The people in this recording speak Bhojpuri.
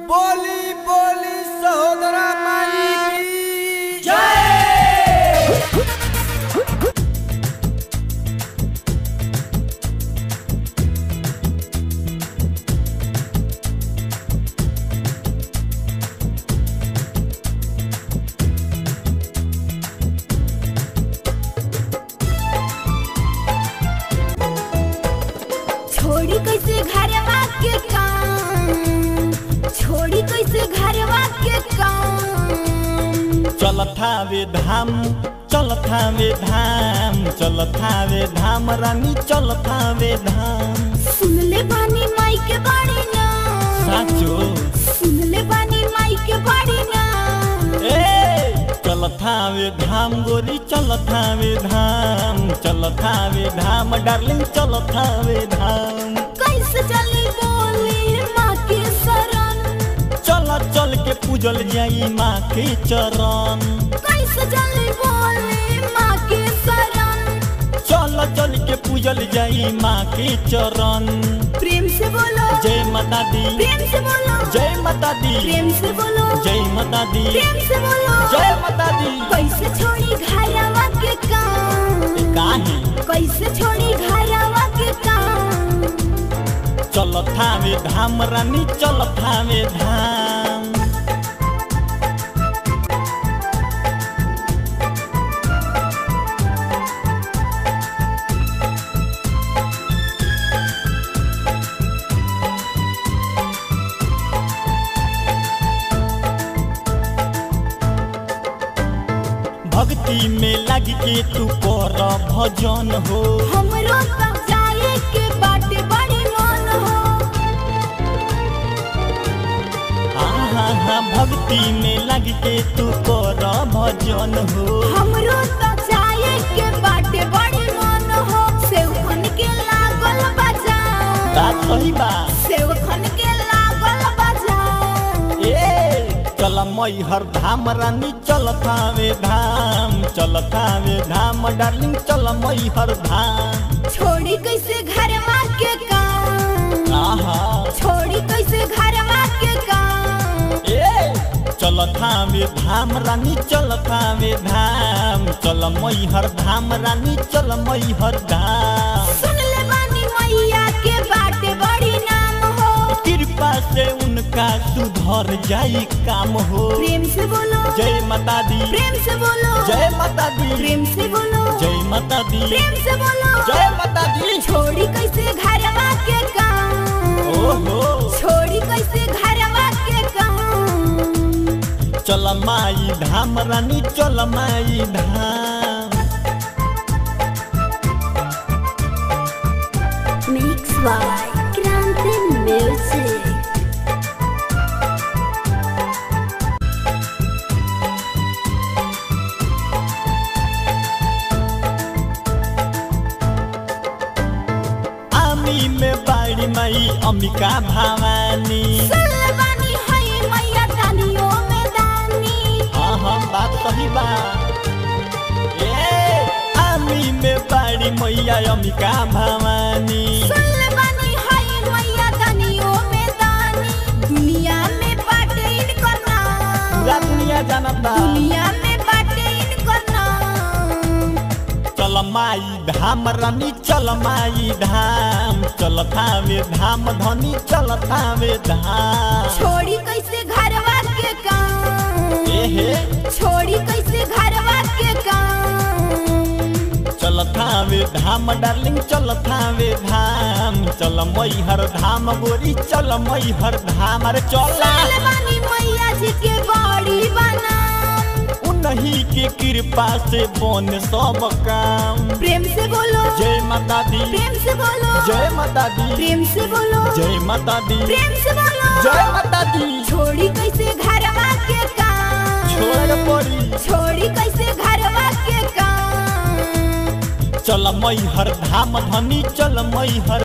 बोली बोली सहोदरा माई की जय छोड़ी कैसे घरवा के काम छोड़ी कैसे घरवा के काम चलत हावे धाम चलत हावे धाम चलत हावे धाम रानी चलत हावे धाम सुन ले बानी माई के बाड़ी ना साचो सुन ले बानी माई के बाड़ी ना ए चलत हावे धाम गोरी चलत हावे धाम चलत हावे धाम डार्लिंग चलत हावे धाम कैसे चली बोली माँ के शरण चल चल के पूजल जाई माँ के चरण कैसे चली बोली माँ के शरण चल चल के पूजल जाई माँ के चरण प्रेम से बोलो जय माता दी प्रेम से बोलो जय माता दी प्रेम से बोलो जय माता दी प्रेम से बोलो जय माता दी कैसे छोड़ी घरवा के काम काहे कैसे छोड़ी घरवा के काम चल थावे धाम रानी चल थावे धाम भक्ति में लग के तू कर भजन हो हमरो तक जाए के बाटे बड़ी मन हो आहा हा भक्ति में लग के तू कर भजन हो हमरो तक जाए के बाटे बड़ी मन हो सेवखन के लागल बजाओ बात सही बा सेवखन के लागल बजाओ ए चल मई हर धाम रानी चल थावे धाम चल थावे धाम डार्लिंग चल मई हर धाम छोड़ी कैसे घरवा के काम आहा छोड़ी कैसे घरवा के काम ए चल थावे धाम रानी चल थावे धाम चल मई हर धाम रानी चल मई हर धाम सुन ले बानी मैया के बाटे बड़ी नाम हो कृपा से उनका सुधर जाई काम हो प्रेम से बोलो जय माता दी प्रेम से बोलो जय माता दी प्रेम से बोलो जय माता दी प्रेम से बोलो जय माता दी छोड़ी कैसे घरवा के काम ओहो छोड़ी कैसे घरवा के काम चल माई धाम रानी चल माई धाम मिक्स बाय क्रांति म्यूजिक आमी में बाड़ी माई अम्बिका भवानी सुन ले बानी है मैया दानियों में दानी हाँ हाँ बात सही बा ए आमी में बाड़ी मैया अम्बिका भवानी सुन ले बानी है मैया दानियों में दानी दुनिया में बाटे इनकर नाम पूरा दुनिया जानता दुनिया में बाटे इनकर नाम चल माई धाम रानी चल माई धाम चल थावे धाम धनी चल थावे धाम छोड़ी कैसे घरवा के काम एहे छोड़ी कैसे घरवा के काम चल थावे धाम डार्लिंग चल थावे धाम चल मई हर धाम गोरी चल मई हर धाम अरे चल साल बानी मैया जी के बड़ी बनाम उन्हीं के कृपा से बन सब काम प्रेम से बोलो जय माता दी प्रेम से बोलो जय माता दी प्रेम से बोलो जय माता दी प्रेम से बोलो जय माता दी छोड़ी कैसे घरवा के काम छोड़ पड़ी छोड़ी कैसे घरवा के काम चल मई हर धाम धनी चल मई हर